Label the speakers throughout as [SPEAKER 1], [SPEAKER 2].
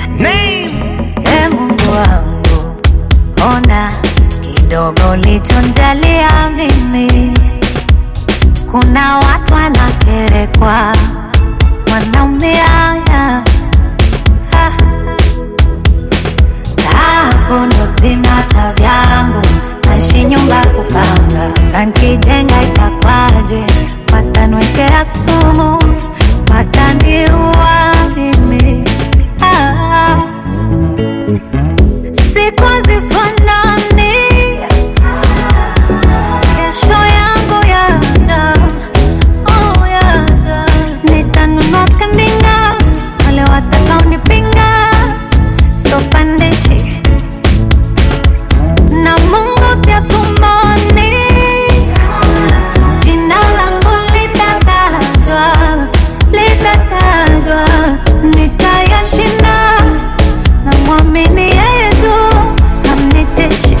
[SPEAKER 1] E Mungu wangu, ona kidogo lichonjalia mimi. Kuna watu wanakerekwa, wanaumia ah. Hapo ndo sina tavyangu, naishi nyumba kupanga. Sasa nkijenga itakwaje? Watanwekea sumu, wataniua mimi ah. Siku hazifanani, kesho yangu yaja, oh yaja. Nitanunua kandinga, wale watakaonipinga sopandishi na Mungu siafumani, jina langu litatajwa, litatajwa, nitayashinda na mwamini yeye tu, hamniteshi.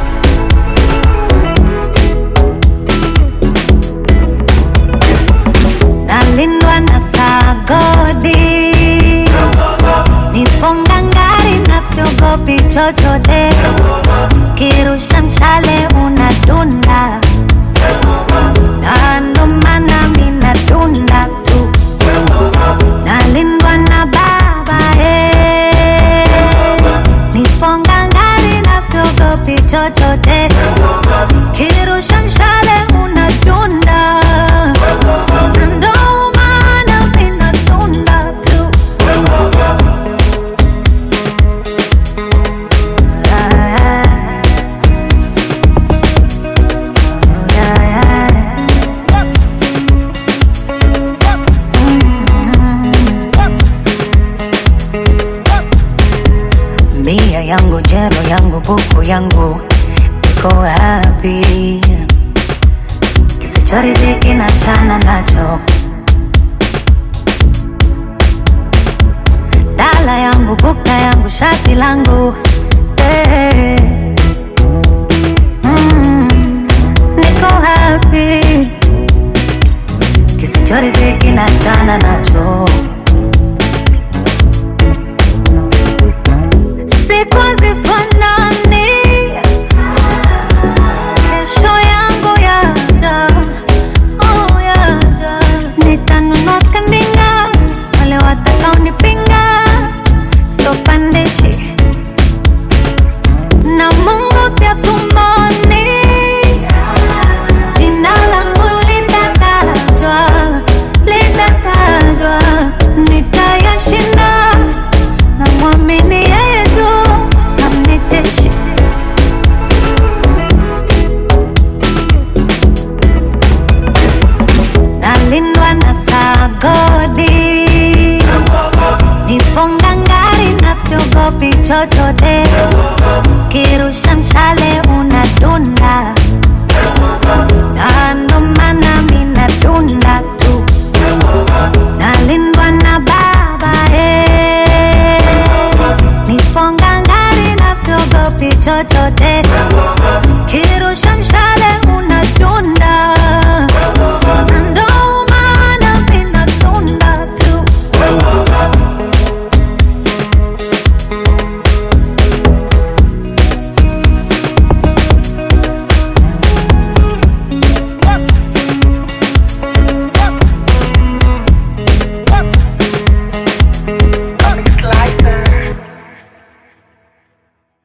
[SPEAKER 1] Nalindwa na sagodi, nipo ngangari na siogopi chochote, kirusha mshale unadunda, na ndo maana mi nadunda tu, nalindwa na baba eh. Nipo ngangari na siogopi chochote, kirusha mshale unadunda, na ndo maana mi nadunda tu. Mia yangu jero yangu buku yangu niko wapi? Kisichoriziki na chana nacho dala yangu bukta yangu shati langu eh. Mm, niko happy kisichoriziki na chana nacho siku hazifanani, kesho yangu yaja, oh yaja. Nitanunua kandinga, wale watakaonipinga sopandishi na Mungu siafumani, jina langu litatajwa, litatajwa, nitayashinda na mwamini yeye tu, hamniteshi. Nalindwa na sagodi, nipo ngangari na siogopi chochote, kirusha mshale unadunda, na ndo maana mi nadunda tu, nalindwa na baba eh. Nipo ngangari na siogopi chochote,